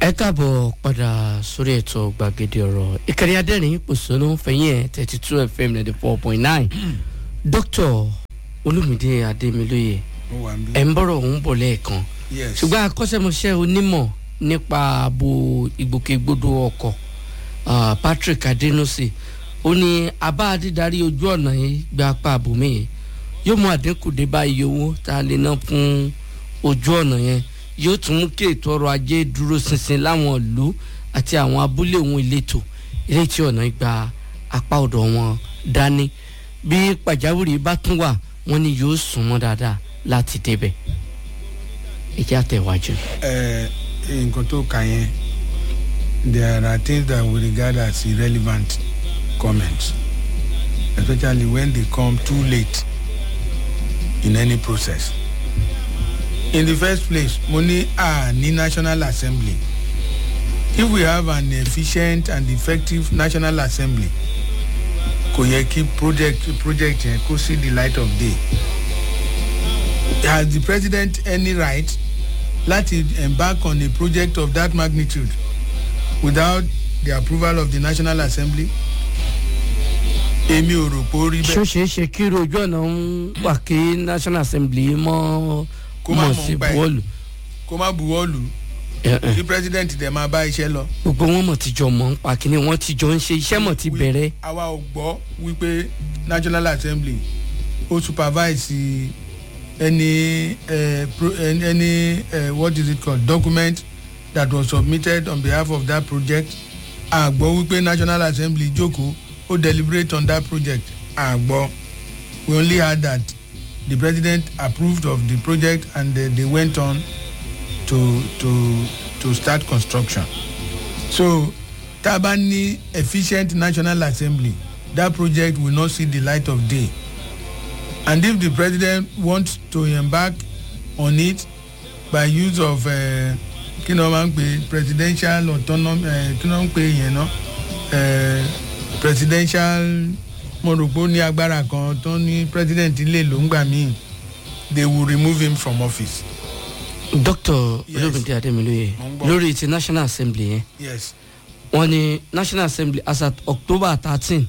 ẹ káàbọ̀ padà sórí ètò gbàgede ọ̀rọ̀ ìkànnì adẹ́rìn pòṣónú fẹ̀yìn ẹ̀ thirty two fm ninety four point nine dókítà olùmídé adémilóye ó wà ń bí. ẹ̀ ń bọ̀rọ̀ òun bọ̀ lẹ́ẹ̀kan yes ṣùgbọ́n akọ́ṣẹ́mọṣẹ́ onímọ̀ nípa ààbò ìgbòkègbodò ọkọ̀ ah, patrick adenusi ó ní abá dídarí ojú ọ̀nà yìí gba apá àbòmí yìí yóò mú àdínkù dé bá iye owó tá a lè ná fún ojú ọ̀nà yẹn yóò tún mú kí ètò ọrọ̀ ajé dúró ṣinṣin láwọn ìlú àti àwọn abúlé òun ìletò ilé tí ọ̀nà gba apá ọ̀dọ̀ wọn dání bí pàjáwìrì bá tún wà wọ́n ní yóò sún mọ́ dáadáa láti débẹ̀ ìjà tẹ̀wájú. ẹ nǹkan tó kà yẹn there are things that we regard as irrelevant comments especially when they come too late in any process in the first place mo ní a ní national assembly if we have an efficient and effective national assembly kò yẹ kí project project yẹn kó see the light of day has the president any right láti embark on a project of that magnitude without the approval of the national assembly èmi ò rò pé ó rí ṣó bẹ́ẹ̀ ṣeé ṣe kí irú ojú ọ̀nà ń wà kí national assembly mọ́ Kó má mọ̀ mọ̀ sí nípa ẹ̀. bọ́ọ̀lù kó má buwọ́ lù Eh, eh. kí president dẹ̀ máa bá iṣẹ́ lọ. gbogbo wọn mọ̀ tíjọ mọ̀ ń pa kínní wọn tíjọ ń ṣe iṣẹ́ mọ̀ ti We- bẹ̀rẹ̀ àwa ò gbọ́ wípé national assembly ó supervise any uh, pro, any, any uh, what is it called document that was submitted on behalf of that project àgbọ̀ wípé national assembly jókòó ó deliberate on that project àgbọ̀ we only heard that the president approved of the project and uh, they went on to to to start construction so tá a bá ní efficient national assembly that project will not see the light of day and if the president wants to embark on it by use of uh, kí ni wọ́n máa ń pè presidential autonomy uh, kí ni wọ́n ń pè yẹn ná uh, presidential mo rò pé ó ní agbára kan tó ní president lè ló ń gbà míì they will remove him from office dr Yes. olómìnira adémilóye Mo ń gbọ́. lórí ti national assembly yẹn yes wọn ní national assembly as at october thirteen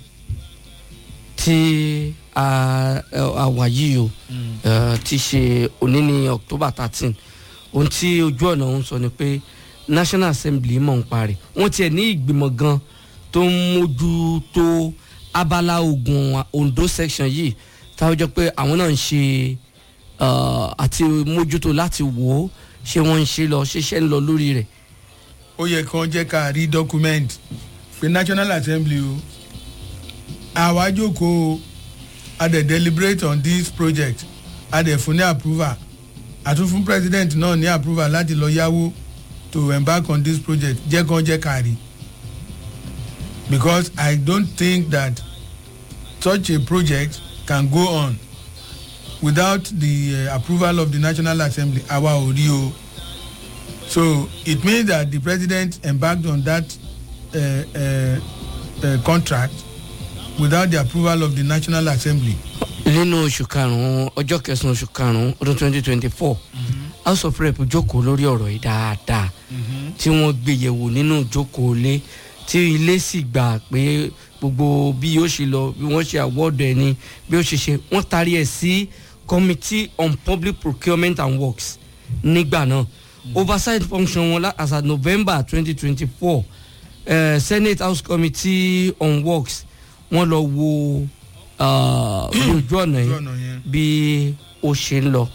tí a a wà yìí o eh, ti ṣe òní ní october thirteen ohun tí ojú ọ̀nà ń sọ ni pé national assembly mọ̀ ń parí wọ́n tiẹ̀ ní ìgbìmọ̀ gan tó ń mójútó abala ogun ondo section yìí táwọn jọ pé àwọn náà ń ṣe eh, àti mójútó láti wò ó ṣé wọ́n ń ṣe lọ ṣiṣẹ́ ń lọ lórí rẹ̀ ó yẹ kí wọ́n jẹ́ ká rí document pé national assembly o àwa jókòó a dẹ̀ deliberate on this project a dẹ̀ fún ní approval àtún fún president náà ní approval láti lọ yáwó to embark on this project jẹ́ kí wọ́n jẹ́ ká rí because i don't think that such a project can go on without the uh, approval of the national assembly àwa ò rí o. So it means that the president embarked on that uh, uh, uh, contract without the approval of the National Assembly. nínú oṣù karùn-ún ọjọ́ kẹsàn-án oṣù karùn-ún ọdún twenty twenty four house of rep jókòó lórí ọ̀rọ̀ yìí dáadáa tí wọ́n gbé yẹ̀wò nínú ìjókòó ilé tí ilé sì gbà pé gbogbo bí yóò ṣe lọ bí wọ́n ṣe àwọ́dọ̀ ẹni bí ó ṣe ṣe wọ́n tarí ẹ̀ sí committee on public procurement and works nígbà náà oversight function wọn lá- as at november twenty twenty four senate house committee on works wọ́n lọ wo ah, bí ojú ọ̀nà Ojú yìí ọ̀nà yẹn. bí ó ṣe ń lọ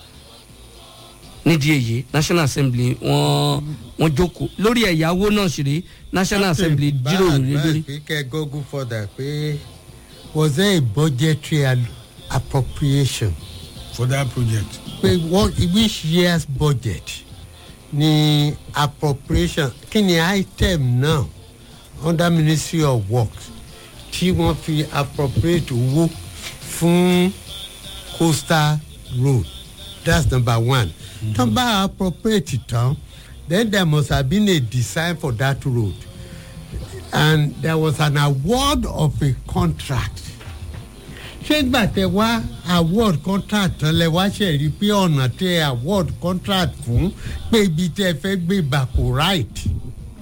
nídìí èyí national assembly wọ́n wọ́n jókòó lórí ẹ̀yáwó náà sì rí national assembly jíròrò lé lórí. pé kẹ́ go go further pé was there a budgetary al- appropriation for that project. pé what which year's budget ni appropriation kí ni item náà under ministry of works tí wọ́n fi appropriate owó fún coastal road that's number one tó bá appropriate tán then there must have been a design for that road and there was an award of a contract ṣé gbà tẹ wá award contract tán lẹ wá ṣe rí i pé ọ̀nà tẹ award contract fún pé ibi tẹ fẹ́ gbé gbà kò right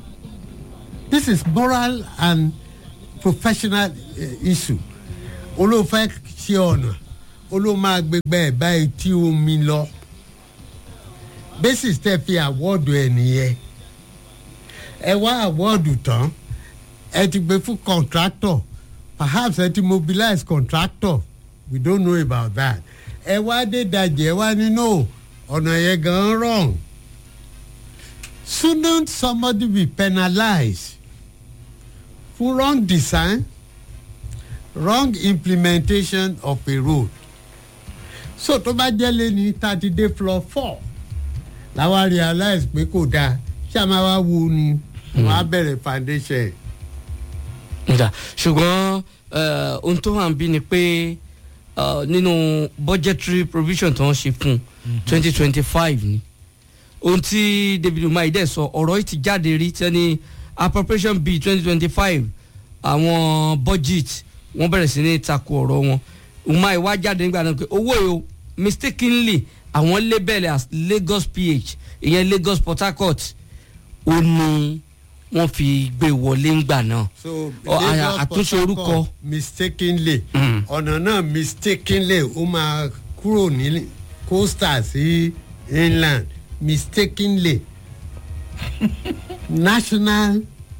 this is moral and professional uh, issue olóòfẹ́ ṣe ọ̀nà olóòmáa gbégbá ẹ̀ báyìí tí omi lọ basis tẹ́ fi àwọ́ọ̀dù ẹ̀ nìyẹn ẹ wá àwọ́ọ̀dù tán ẹ ti gbé fún contractor perhaps ẹ ti mobilize contractor we don't know about that ẹ wá dé dajì ẹ wá nínú ọ̀nà yẹn gan wrong shouldn't somebody be penalized for wrong design wrong implementation of a road so tó bá jẹ́ lé ní thirty day floor four làwa realize pé kò dáa ṣé a máa wá wo ni wọ́n á bẹ̀rẹ̀ foundation ẹ̀. nga ṣùgbọ́n eh, ohun tó hàn bí ni pé eh, nínú budgetary provision tó ń ṣe fún twenty twenty five ni ohun tí david umahi dẹ̀ sọ ọ̀rọ̀ yìí ti jáde rí tẹ́ni appropriation bill twenty twenty five àwọn budget wọ́n bẹ̀rẹ̀ sí ní takò ọ̀rọ̀ wọn umahi wá jáde nígbà náà pé owó yìí o mistakenly àwọn label as lagos ph ìyẹn lagos port harcourt ó ní wọ́n fi gbé wọlé ńgbà náà so Ọ, à- Lagos àtúnṣe Port orúkọ. Harcourt mistakenly Mm. ọ̀nà náà mistakenly ó máa kúrò ní coastal sí inland mistakenly national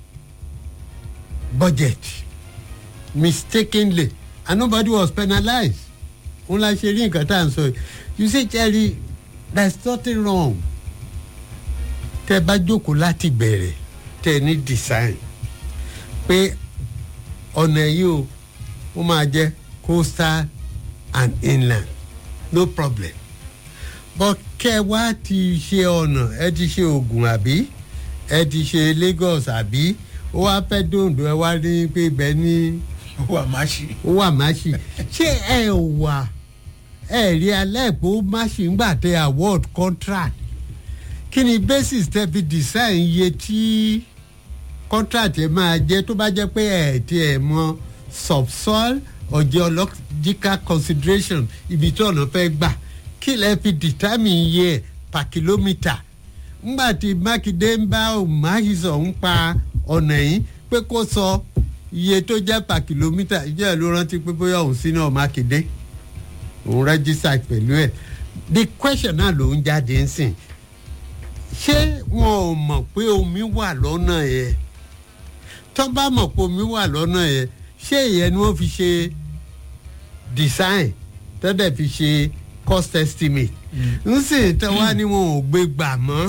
budget mistakenly and nobody was penalized òun la ṣe rí nǹkan tá à ń sọ yìí you say jerry there is nothing wrong tẹ bá jókòó láti bẹ̀rẹ̀ tẹ ní design pé ọ̀nà yìí o ó máa jẹ́ coastal and inland no problem but kẹ wá ti ṣe ọ̀nà ẹ ti ṣe ogun àbí ẹ ti ṣe lagos àbí ó wá fẹ́ dòǹdó ẹ wá ní pé ibẹ̀ ní ó wà má ṣe. ó wà máṣì ṣé ẹ wà ẹ rí alẹ́ pé ó máṣì ń gbà tẹ award contract kí ni basis tẹ fi design iye tí contract yẹn máa jẹ tó bá jẹ pé ẹ ti ẹ mọ subsoil or geological consideration ibi tí ọ̀nà fẹ́ gbà kí lẹ fi determine iye ẹ̀ per kilometre ngbà tí mákindé ń bá òmáhìsọ̀ ń pa ọ̀nà yìí pé kó sọ iye tó jẹ́ per kilometre ìjẹ́ ló rántí pé bóyá òun sí náà mákindé òun rẹ́jísà pẹ̀lú ẹ̀ the question náà ló ń jáde ń sìn ṣé wọn ò mọ̀ pé omi wà lọ́nà yẹn tó bá mọ̀ pé omi wà lọ́nà yẹn ṣé ìyẹn ni wọ́n fi ṣe design tó dẹ̀ fi ṣe cost estimate ń sìn tó wá ní wọn ò gbé gbà mọ́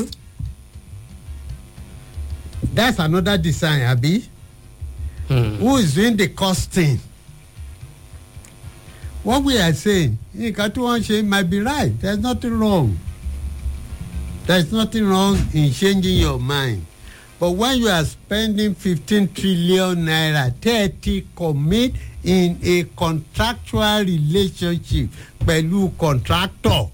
that's another design àbí Hmm. who is doing the costing what we are saying nǹkan tí wọ́n ṣe might be right there is nothing wrong there is nothing wrong in changing your mind but when you are spending fifteen trillion naira thirty commit in a contractual relationship pẹ̀lú contractor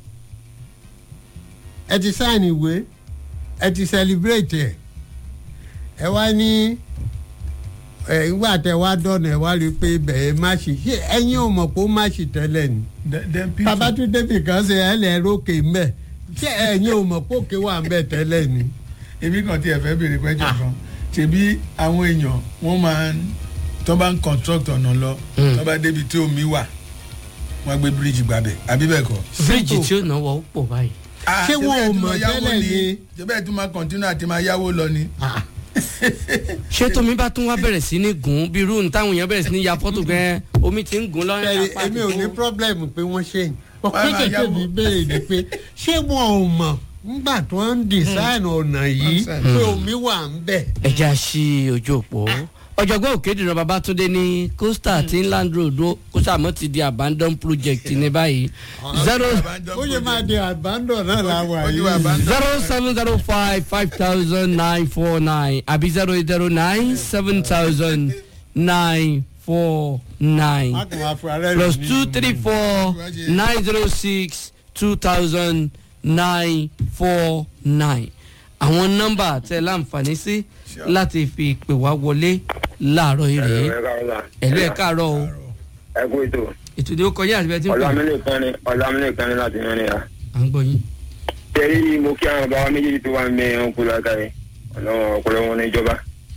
ẹ ti sign ìwé ẹ ti celebrate ẹ ẹ wá ní ẹ ìgbà tẹ wá dọ̀nà ẹ wá rí i pé bẹ̀ẹ́ má ṣì ṣe ẹ̀yin ò mọ̀ pé ó má ṣì tẹ́lẹ̀ ni Then- then people- babatunde nìkan ṣe ẹ lẹ rókè mbẹ ṣé ẹ̀yin ò mọ̀ pé òkè wà mbẹ tẹ́lẹ̀ ni. èmi kan tí ẹ fẹ́ béèrè pẹ́jọ kan ṣebí àwọn èèyàn wọ́n máa ń tó bá ń construct ọ̀nà lọ Mm. tó bá débi tí omi wà wọ́n gbé bíríìjì gbàbẹ̀ àbí bẹ́ẹ̀ kọ́. bíríìjì tí ó náwó ó pọ̀ báyìí. Ah, Ṣé wọn bẹ́ẹ̀ ò tún mọ̀ máa yáwó tẹ́lẹ̀ ni? ṣé bẹ́ẹ̀ tún máa continue àti máa yáwó lọ ni. Ah, ṣé tómi bá tún wá bẹ̀rẹ̀ sí ní gùn bí irú táwọn èèyàn bẹ̀rẹ̀ sí ní ya fọ́tò gan omi ti ń gùn lọ́rẹ́ ẹ̀rí apá èmi ò ní àdúgbò. problem pé wọ́n ṣe yìí Wọ́n máa ọ̀pẹ́ yáwó. mi béèrè ni pé ṣé wọn ò mọ̀ nígbà tí wọ́n ń design ọ̀nà yìí Concept. pé omi wà ń bẹ̀. ẹ jẹ́ à sí ojú òpó ọ̀jọ̀gbọ́n òkèdìrán babatunde ní coastal àti inland road ó kó sàmọ́ ti di abandon project ní báyìí zero ó yẹ máa di abandon náà láwa Ó di yìí. abandon. zero seven zero five five thousand nine four nine àbí zero eight zero nine seven thousand nine four nine Má kàn wá fún ara rẹ̀ plus ní- two three four nine zero six two thousand nine four nine àwọn nọ́mbà tẹ láǹfààní sí láti fi pè wá wọlé láàárọ̀ yìí rèé ẹ̀lú ẹ̀ káàárọ̀ o ẹ kú ètò ètò ìdíwọ́ kọjá àti bẹ́ẹ̀ tí ń pè ọlámílẹ̀ kan ní ọlámílẹ̀ kan ní láti mẹ́rin ya. à ń gbọ́ yín. tẹ́lí mo kí àwọn bàbá méjèèjì tó wà ń bẹ ẹran kú lága yìí ọlọ́run ọ̀pọ̀lọ́ wọn ní ìjọba. ẹ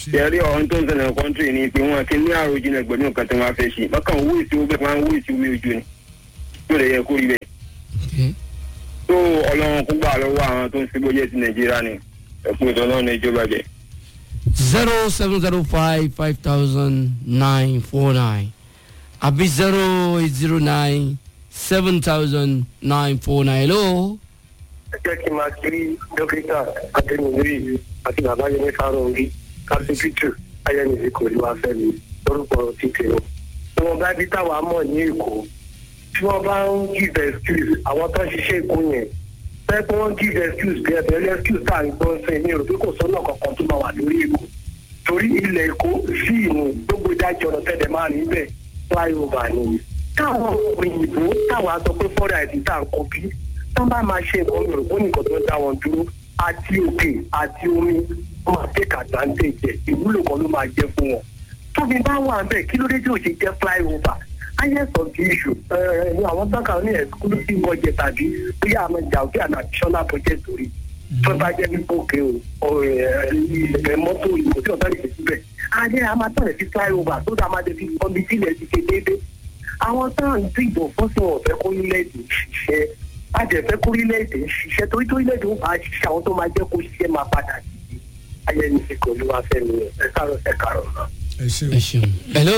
yẹrí ọ̀hún tó ń ṣẹlẹ̀ kọ́ńtírì ni pé wọn kì í ní àròjinlẹ̀ pẹ̀lú nǹkan tí wọ́n fẹ́ ṣe bákan owó ìṣòwò bẹ́ẹ̀ máa ń wó ìṣòwò ojú ni tó lè yẹ kó rí bẹ́ẹ̀. Okay. tó ọlọ́run kó gbà lọ́wọ́ àwọn tó ń ṣe bóyá ti nàìjíríà ni ẹ̀kú ìtọ́nà ní ìjọba jẹ. zero seven zero five five thousand nine four nine àbí zero eight zero nine seven thousand nine four nine hello. ẹ jẹ́ kí n máa kiri dókítà adẹnudiri àti bàbá yẹn fáròǹgì kásífìtì ayẹnìí kò ní wàá fẹ́ mi lórúkọ títì o. tí wọ́n bá bí táwa mọ̀ ní èkó tí wọ́n bá ń give excuse àwọn tó ń ṣiṣẹ́ èkó yẹn fẹ́ pé wọ́n give excuse bí ẹ̀bẹ̀ ẹlẹ́ excuse tá à ń gbọ́ sí ní rò pé kò sọ́nà kankan tó máa wà lórí èkó torí ilẹ̀ èkó sí ìmú gbogbo ìdájọ́ ọ̀nà tẹ̀lé máa rí bẹ́ẹ̀ flyover ni táwọn òyìnbó táwa sọ pé fọ́dà ẹ̀dí tá à ń kọ́ bí tán bá máa ṣe nǹkan mi ò kó nìkan tó ń dá wọn dúró àti òkè àti omi wọn máa take advantage ẹ̀ ìwúlò kan ló máa jẹ́ fún wọn tóbi bá wà bẹ́ẹ̀ kí ló dé tí ò ṣe jẹ́ flyover highest of the issue ní àwọn tọ́ka ní exclusive budget tàbí bóyá àmọ́ ìjà òkè àná additional budget torí tó bá jẹ́ nípa òkè o ilẹ̀ mọ́tò ìbò tí ọ̀tá lè ṣe síbẹ̀ adé a máa tọ̀lẹ̀ sí flyover tó dá máa dé fi ọbí sílẹ̀ ti ṣe déédéé àwọn táwọn ń dìbò fún sí wọn ò fẹ́ kó orílẹ̀-èdè ṣiṣẹ́ àjẹfẹ́ kó orílẹ̀-èdè ṣiṣẹ́ torí tó orílẹ̀-èdè ó máa ṣiṣẹ́ àwọn tó máa jẹ́ kó ṣiṣẹ́ máa padà sí ayẹyẹ ti kò ní wá fẹ́ mi ẹ̀ kárọ̀ ẹ̀ kárọ̀ náà. ẹ ṣe ẹ ṣeun. hello.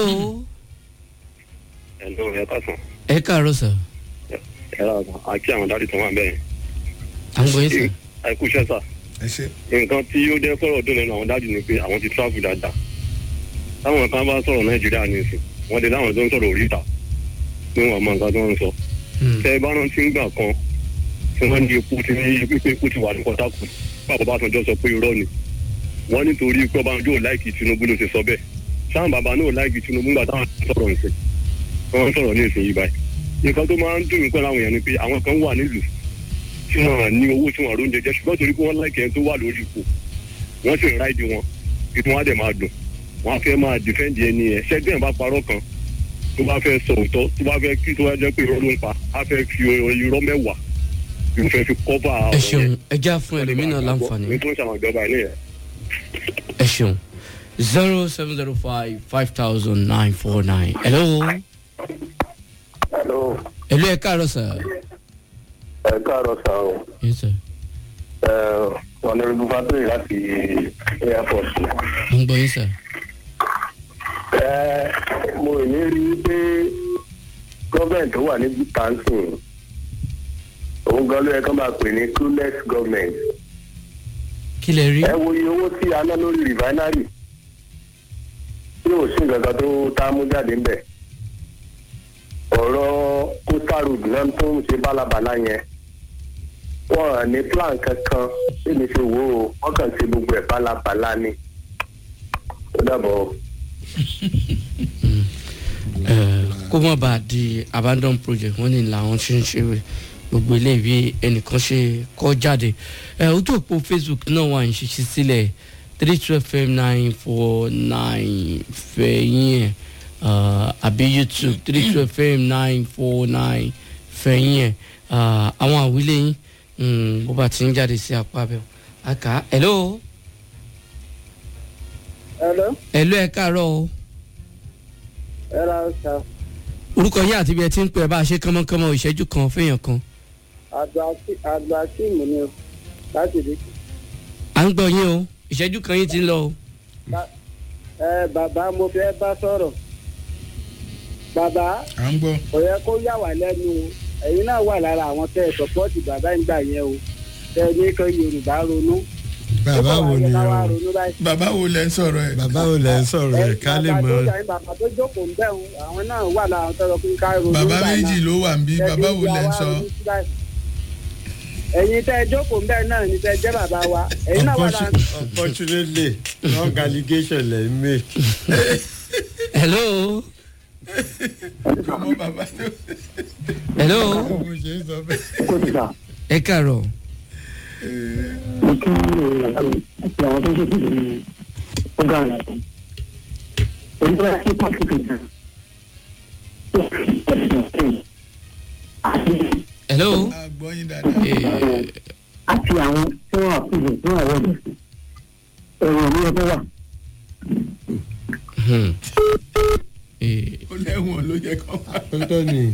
ẹ̀lọ́ ẹ̀ kásán ẹ káàárọ̀ sà ẹ̀rọ àgbà àti àwọn dáàdì tó wà bẹ́ẹ̀ à ń gbọ́ yín sà. àìkú iṣẹ́ sà ẹ ṣe nǹkan tí ó jẹ́ kọ́rọ̀ dùn lẹ́nu àwọn dáàdì ni pé àwọn ti travel dáadáa táwọn kan bá sọ̀rọ̀ nàìjíríà ní ìsìn wọ́n dé láwọn tó ń sọ̀rọ̀ oríta ní wọn mọ nǹkan tó ń sọ Hmm. tẹ bá rántí ń gbà kan tí wọ́n ní epo ti ní pípé epo ti wà ní kọ́tàkù bàbá bá tọjọ́ sọ pé irọ́ ni wọ́n nítorí pé ọba ojú ò láìkì tinubu ló ti sọ bẹ́ẹ̀ sáà bàbá náà ò láìkì tinubu ńgbà táwọn sọ̀rọ̀ nìsín wọ́n sọ̀rọ̀ ní ìsìn yìí báyìí nǹkan tó máa ń dùn mí pẹ̀lú àwọn èèyàn ni pé àwọn kan wà nílùú tí wọn ní owó tí wọn róúnjẹ jẹ ṣùgbọ́n torí pé wọ́n láìkì ẹni tó wà lórí ipò wọ́n sì ń ráìdì wọn ìtún wọn á dẹ̀ máa dùn wọn á fẹ́ máa dìfẹ́ǹdì ẹni yẹn ṣẹ́gbẹ́ bá parọ́ kan tó bá fẹ́ sọ òótọ́ tó bá fẹ́ kí tó bá jẹ́ pé irọ́ ló ń pa á fẹ́ fi irọ́ mẹ́wàá yóò fẹ́ fi kọ́bà ẹ ṣeun ẹ já fún ẹlòmínà láǹfààní. ní tó ń ṣàwọn ìjọba ilé yẹn. ẹ ṣeun zero seven zero five five thousand nine four nine. hello. hello hello ẹ káàárọ̀ sà. ẹ káàárọ̀ sá o yes sir. wọn ní ibi fásitì láti airport. à ń gbọ́ yín sà. ẹ mo ní rí i pé gọ́ọ̀mẹ̀ntì tó wà ní wisconsin òun gan ló yẹ kó máa pè ní clueless government. kí lẹ rí. ẹ wo iye owó tí a ná lórí refinery tí ò sí nǹkan kan tó tá a mú jáde ńbẹ̀ ọ̀rọ̀ coastal road náà tó ń ṣe bálabàlá yẹn wọn à ní plan kankan bí mi ṣe wò ó wọn kàn ṣe gbogbo ẹ̀ bálabàlá ni ó dàbọ̀. ẹ kó má bàa di abandon project wọn ni làwọn ṣe ń ṣe rẹ gbogbo ilé ìwé ẹnìkan ṣe kọ jáde ẹ ojú òpó facebook náà wà ń ṣiṣẹ́ sílẹ̀ three two fm nine four nine fẹ̀yìn ẹ̀ àbí youtube three two fm nine four nine fẹ̀yìn ẹ̀ àwọn àwílé yín mm, bó bá ti ń jáde sí apá bẹ́ẹ̀ àkà hello Hello, hello ẹ káàárọ̀ o ẹ ra ọ̀sà. orúkọ yín àti ibi ẹ ti ń pè ẹ bá a ṣe kánmọ́kánmọ́ ìṣẹ́jú kan fẹ́yàn kan Àgbà tíìmù ni o, láti rí. à ń gbọ́ yín o ìṣẹ́jú kan yín ti ń lọ o. Ẹ bàbá mo fẹ́ bá sọ̀rọ̀. Bàbá à ń gbọ́ kò yẹ kó yà wá lẹ́nu o. Ẹ̀yin náà wà lára àwọn tẹ́ ẹ sọ́pọ́ọ̀tì bàbá ń gbà yẹn o. Tẹ́ ẹ ní kí Yorùbá ronú. bàbá wo ni Ó kọ̀ wá yẹ ká wá o ronú báyìí. bàbá wo lẹ ń sọ̀rọ̀ ẹ̀. bàbá wo lẹ ń sọ̀rọ̀ ẹ̀ ká lè mọ. Bàbá tó jà yín, bàbá tó jókòó ń bẹ̀ wọn, àwọn náà wà lára àwọn tọ́lọ pé ká ronú bàbá gbà náà. méjì ló wà ń bí Tẹ́ bàbá fi wo lẹ ń wá sọ. ronú sí báyìí. Ẹ̀yin tẹ́ ẹ jókòó ń bẹ̀ náà ni tẹ́ ẹ jẹ́ bàbá wa. Ẹ̀yin náà wà lára unfortunately wrong allegation lẹ ń make. hello ọmọ bàbá tó. hello mo ṣe ń sọ bẹ́ẹ̀. kó ti sà ẹ káàárọ̀ mo kí àti àwọn tó ṣe kìlì ọgá rẹ̀ tó. èyí tó yẹ kí pàṣẹ kejì àti hello a gbọ́ yín dáadáa. Eh, àti àwọn tí wọ́n àfihàn tí wọ́n àwọn ọ̀dọ̀ sí ẹ̀rọ ní ọdún wà Hmm. Eh, ó lẹ́wọ̀n ló yẹ kó máa. ọ̀tọ̀ ni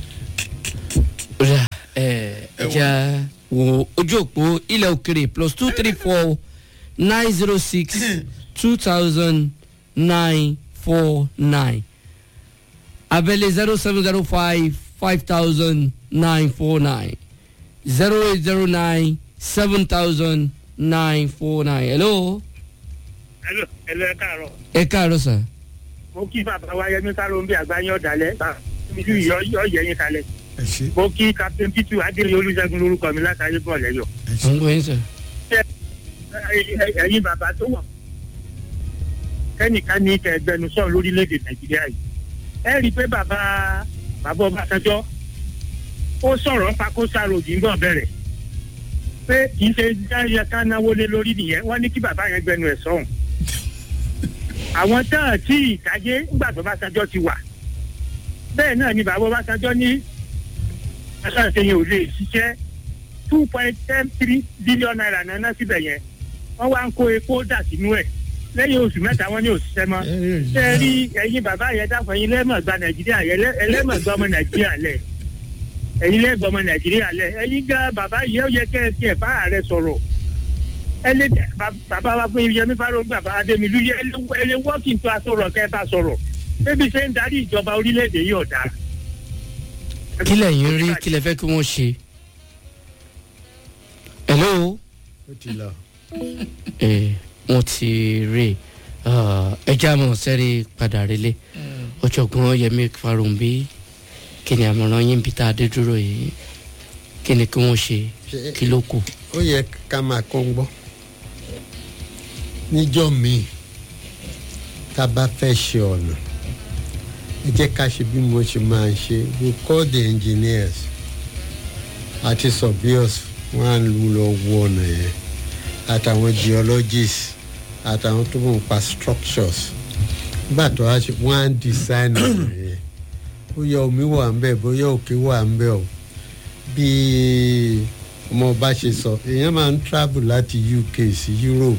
ó dà, eh, ẹja wo ojú òpó ilẹ̀ òkèrè plus two three four nine zero six two thousand nine four nine abẹ́lé zero seven zero five five thousand nine four nine zero eight zero nine seven thousand nine four nine hello ẹlò ẹlò ẹ káàárọ̀ ẹ káàárọ̀ sà mo kí bàbá wa yẹmí sáró ń bí àgbáyé ọ̀dàlẹ̀ bíjú yọ yọ yẹyin kalẹ̀ ẹ ṣe mo kí captain pitu adéyẹ olùṣègùn lórúkọ mi látàrí bọ̀ lẹ́yọ̀ ẹ ṣe. mo ń gbọ́ yín sà ẹ̀yin bàbá tó wà kẹ́nìkan ní kẹgbẹnusọ lórílẹ̀‐èdè nàìjíríà yìí ẹ rí i pé bàbá bàbá ọbásanjọ́ ó sọ̀rọ̀ pakósá ròdì ń bọ̀ bẹ̀rẹ̀ pé kì í ṣe jáde ká náwó lé lórí nìyẹn wọ́n ní kí bàbá yẹn gbẹnu ẹ̀ sọ̀hún àwọn tán tí ìtàgé ńgbà tó Ọbásanjọ́ ti wà bẹ́ẹ̀ náà ni bàbá Ọbásanjọ́ ní aṣáájú yẹn ò lè ṣiṣẹ́ two point ten three billion naira náná síbẹ̀ yẹn wọ́n wá ń kó epo dà sínú ẹ̀ lẹ́yìn oṣù mẹ́ta wọ́n ní òṣìṣẹ́ mọ́ ṣé ẹ rí ẹ̀yin bàbá yẹn dáfọ̀ ẹ̀yin lẹ́mọ̀ gba Nàìjíríà yẹn lẹ́- ẹlẹ́mọ̀ gba ọmọ Nàìjíríà lẹ̀ ẹ̀yin lẹ́gbọ̀ ọmọ Nàìjíríà lẹ̀ ẹ̀yin gan bàbá yìí ó yẹ kẹ́ ẹ tiẹ̀ bá ààrẹ sọ̀rọ̀ ẹlẹ́ bàbá wa fún Yẹmí Fárógun bàbá Adémilú yẹ ẹlẹ́ wọ́ọ̀kì tó a sọ̀rọ̀ kẹ́ ẹ bá sọ̀rọ̀ bébí ṣe ń darí ìjọba orílẹ̀-èdè yìí ọ̀dà. kí lẹ̀yin rí kí lẹ fẹ́ kí wọ́n ṣe hello. ó ti lọ. Eh, wọ́n ti rí ẹjẹ́ àmọ́ sẹ́rí padà relé ọ̀jọ̀gbọ́n Yẹmí Farounbi kí ni àmọ̀ràn yín bí tá a dé dúró yìí kí ni kí wọ́n ṣe Ṣé- kí ló kù. ó yẹ ká máa kọ́ ń gbọ́ níjọ́ míì tá a bá fẹ́ ṣe ọ̀nà ẹ jẹ́ ká ṣe bí mo ṣe máa ń ṣe we call the engineers àti surveyors wọ́n á lọ wo ọ̀nà yẹn àtàwọn geologists àtàwọn tó mọ̀ nípa structures nígbà tó wá ṣe wọ́n á design ọ̀nà yẹn bóyá omi wà ń bẹ̀ bóyá òkè wà ń bẹ̀ o bí ọmọ ọba ṣe sọ èèyàn máa ń travel láti UK sí Europe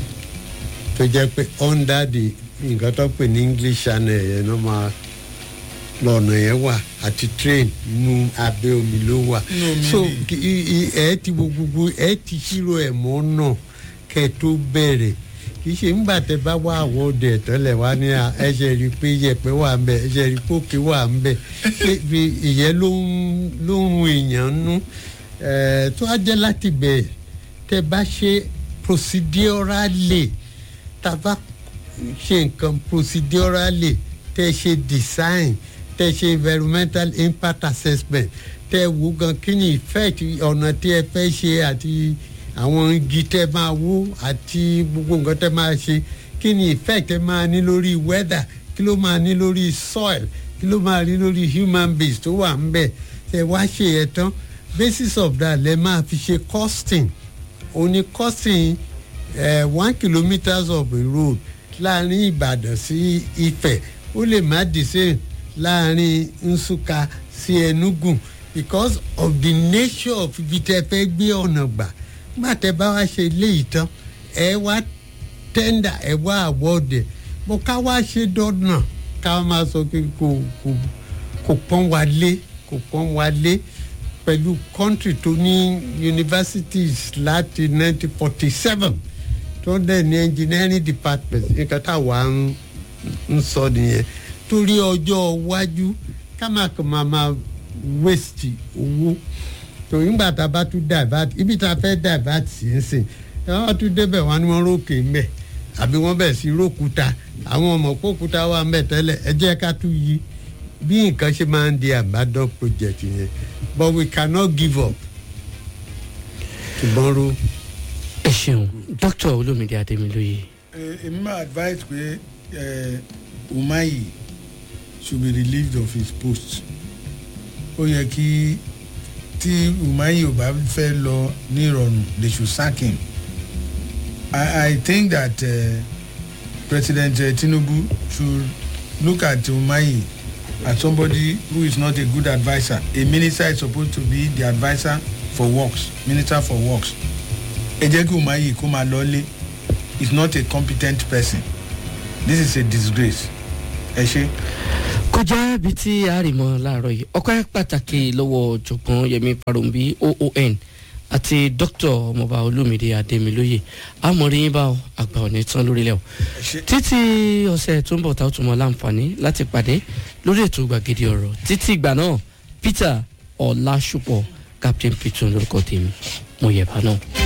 tó jẹ́ pé under the nǹkan tó pè ní English channel yẹn ló máa lọ́nà yẹn wà àti train inú abẹ́ omi ló wà Inú omi so ni. kí- i- i- ẹ ti wo gbogbo ẹ ti ṣírò ẹ̀ mọ́ náà kẹ́ tó bẹ̀rẹ̀ kì í ṣe ńgbà tẹ bá wá àwọn ọdẹ tẹ́lẹ̀ wá ní à ẹsẹ̀ rí i pé yẹ̀pẹ̀ wà ń bẹ̀ ẹsẹ̀ rí i pé òkè wà ń bẹ̀ pé bí ìyẹn ló ń ló ń run èèyàn nú ẹ̀ tó á jẹ́ láti bẹ̀ tẹ bá ṣe procedurally tá a bá ṣe nǹkan procedurally tẹ ṣe design tẹ ṣe environmental impact assessment tẹ wo gan kí ni effect ọ̀nà tí ẹ fẹ́ ṣe àti àwọn igi tẹ máa wó àti gbogbo nǹkan tẹ máa ṣe kí ni effect ẹ máa ní lórí weather kí ló máa ní lórí soil kí ló máa ní lórí human beings tó wà ń bẹ̀ tẹ wá ṣe yẹn tán basis of that lẹ máa fi ṣe costing òní costing uh, one kilometres of a road láàrin ìbàdàn sí ifẹ̀ ó lè má di same láàrin nsúka sí enugu because of the nature of ibi tẹ fẹ́ gbé ọ̀nà gbà nígbà tẹ bá wá ṣe ilé ìtàn ẹ wá tẹ́ndà ẹ wá àwọ̀dẹ̀ bó ká wá ṣe dọ́nà ká máa sọ pé kò kò kò pọ́n wa lé kò pọ́n wa lé pẹ̀lú country tó ní universities láti 1947 tó dẹ̀ ní engineering department nǹkan táwa ń ń sọ nìyẹn torí ọjọ́ iwájú ká máa kàn máa máa waste owó tó nígbà tá a bá tún divert ibi tá a fẹ́ divert sí ń sìn ẹ wọ́n tún débẹ̀ wọ́n ní wọ́n rókè ń bẹ̀ àbí wọ́n bẹ̀ sí rókúta àwọn ọmọ kókúta wà ń bẹ̀ tẹ́lẹ̀ ẹ jẹ́ ká tún yí bí nǹkan ṣe máa ń di àbádọ́ project yẹn but we cannot give up tomorrow. ẹ ṣeun dr olómìnira adémilóye Eh, èmi máa advise pé eh, umahi should be relieved of his post ó yẹ kí tí umahi ò bá fẹ́ lọ ní ìrọ̀rùn they should sack him i i think that uh, president uh, tinubu should look at umahi as somebody who is not a good adviser a minister is supposed to be the adviser for works minister for works ẹ jẹ́ kí umahi kó máa lọ lé is not a competent person this is a disgrace ẹ ṣe. kọjá ibi tí a rì mọ láàárọ yìí ọkọ pàtàkì lọwọ ọjọgbọn yẹmi parombi oon àti dr ọmọọba olómìnira adémilóye amọ̀rin bá ọ àgbà òní tán lórílẹ̀ o títí ọ̀sẹ̀ tó ń bọ̀ tá a tún mọ láǹfààní láti pàdé lórí ètò gbàgede ọ̀rọ̀ títí ìgbà náà peter ọ̀làṣùpọ̀ captain peter lórúkọ tèmi mo yẹ̀ bá náà.